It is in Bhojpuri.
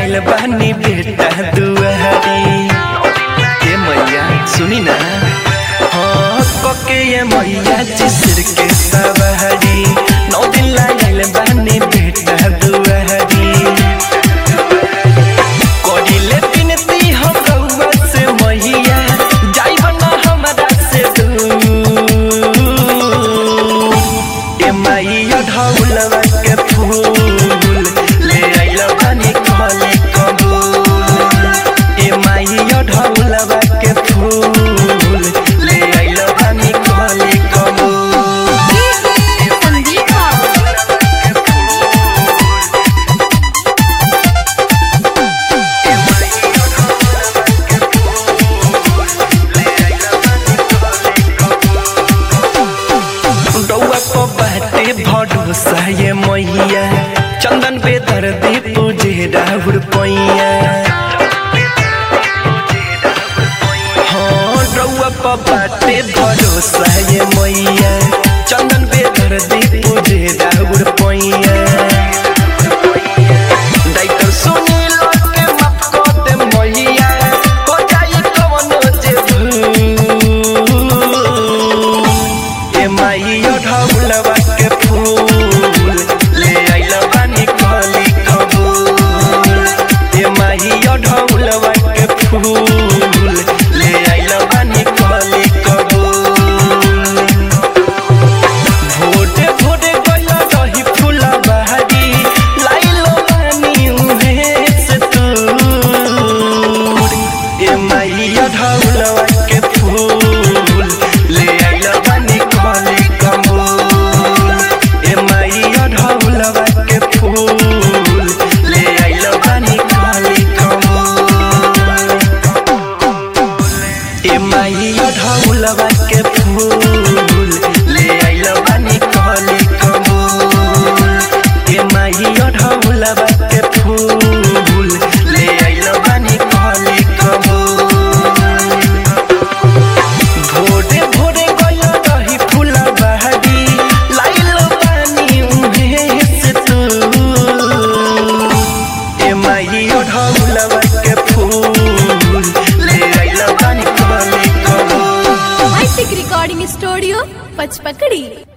आइल बानी बेटा दुआरी ए मैया सुनी ना हाँ कके ये मैया जिसर के सवारी नौ दिन आइल बानी बेटा दुआरी करिले बिनती हम रउआ से मैया जाइब ना हमरा से दूर ए मैया ढौलवा के फूल ले आइल बानी खले कबूल ए मैया ढौलवा के फूल ले आइल बानी खले कबूल संदीप बाबू रउआ को बाटे भरोसा ये मैया चंदन पे दर्दी पूजे राहुल पैया हाँ रउआ को बाटे भरोसा ये मैया चंदन पे दर्दी पूजे राहुल पैया डाइटर सुनील के माफ कर दे मैया हो जाई कवनो जे भूल ए माइयो ढौलवा के फूल ले आइल बानी कली कबूल ए माइयो ढौलवा के फूल ले आइल बानी कली कबूल भोटे भोटे गइल रही फूला बहारी लाइलो बानी उहे से तूर ए माइया ढौलवा के फूल ले आइल बानी कली कबूल ए माइया ढौलवा के फूल ले आइल बानी कली कबूल ए माइया ढौलवा के फूल ले आइल बानी कली कबूल ए माइया ढौलवा के फूल ले आइल बानी कली कबूल भोरे भोरे गइल रही फूला बहारी लाइल बानी उहे से तू ए माइयो ढौलवा के फूल ले आइल बानी कली कबूल हाईटेक रिकॉर्डिंग स्टूडियो पचपकड़ी